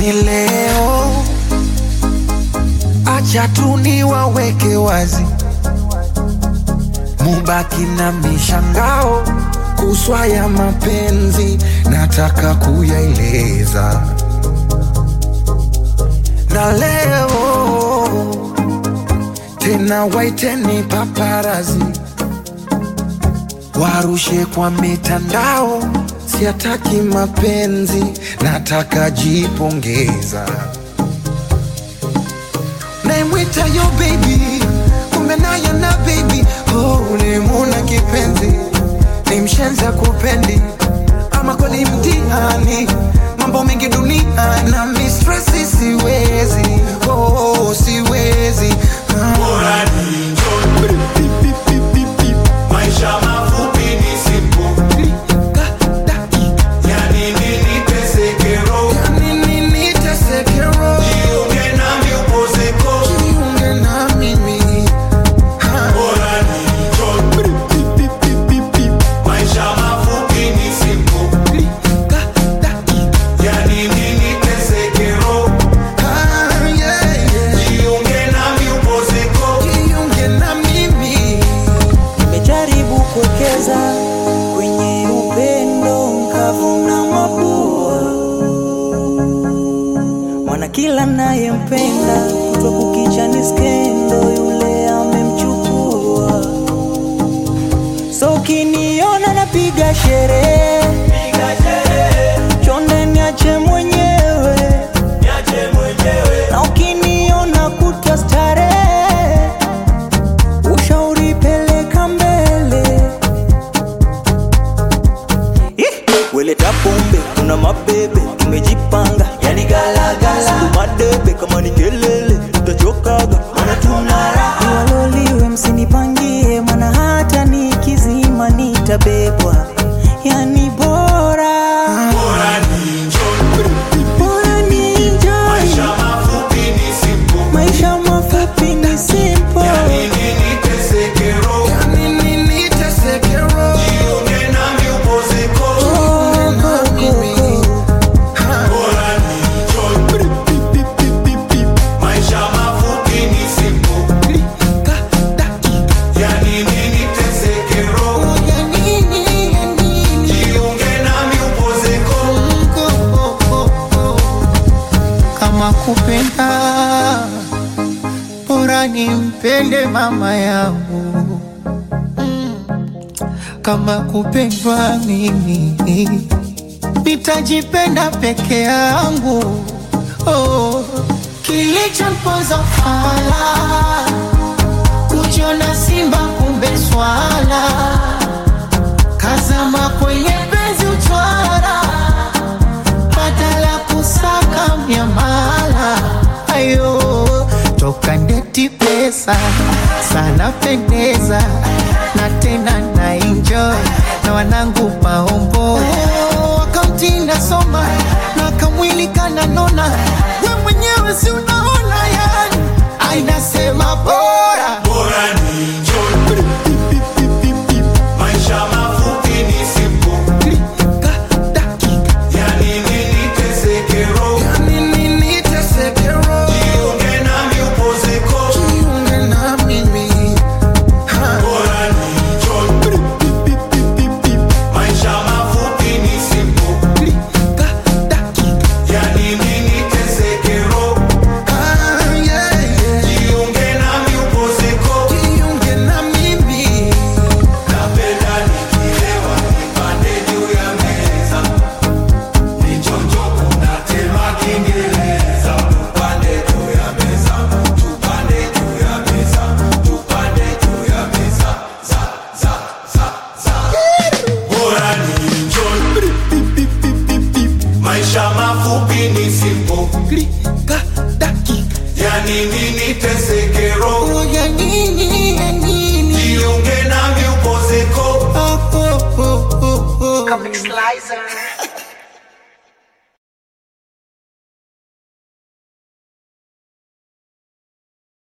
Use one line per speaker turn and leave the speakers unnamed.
yani leo acha tu niwaweke wazi, mubaki na mishangao kuswa ya mapenzi, nataka kuyaeleza na leo tena waiteni paparazi warushe kwa mitandao, siataki mapenzi, nataka jipongeza. Naimwita yo baby, kumbe naye na baby, oh, ulimuna kipenzi, ni mshenza kupendi, ama kweli mtihani, mambo mengi dunia na mistresi, siwezi, oh, siwezi ah.
Bora ni enjoy. Maisha mafupi ni simple. Yani nini teseke roho? Jiunge nami upozeko. Bora ni enjoy. Maisha mafupi ni simple. Yani nini teseke roho? Jiunge nami upozeko.
Nimejaribu kuwekeza kwenye upendo nkavuna mabua, maana kila nayempenda kutwa kukicha ni skendo, yule amemchukua. So ukiniona napiga sherehe, chonde niache mwenyewe, na ukiniona kutwa starehe ushauri peleka mbele Ih, weleta pombe kuna mabebe tumejipanga yani galagala madebe kama ni kelele tutachokaga mana tunara waloliwe msinipangie mana hata nikizima nitabebwa yani bora
Bora ni enjoy.
bora ni enjoy
Maisha mafupi ni simple.
maisha mafupi ni simple
Yani nini teseke roho? Jiunge nami upozeko.
Oh, go, go, go.
Bora ni enjoy. Maisha mafupi ni simple. Yani nini teseke roho? Jiunge nami upozeko.
kama kupenda bora nimpende mama yangu Mm. kama kupendwa mimi nitajipenda peke yangu oh. kilichompoza fala kujiona simba kumbe swala kazama kwenye penzi utwara badala kusaka miamala ayo toka ndeti pesa sana pendeza na tena na enjoy na wanangu maombo akaunti nasoma na kamwili kananona we mwenyewe si unaona yani ainasema bora
Bora ni enjoy. Maisha mafupi ni simple. Yani nini teseke roho? Jiunge nami upozeko. Bora ni enjoy. Maisha mafupi ni simple. Yani nini teseke roho? Jiunge nami upozeko. Napenda nikilewa nipande juu ya meza. Nichonjo kuna tema Kiingereza. Tupande juu ya meza. Tupande juu ya meza. Tupande juu ya meza. Za, za, za, za. Bora ni enjoy. Maisha mafupi ni simple. Yani nini teseke roho?
ya nini ya nini
Jiunge nami upozeko.
oh, oh, oh, oh, oh.
Comic Slicer.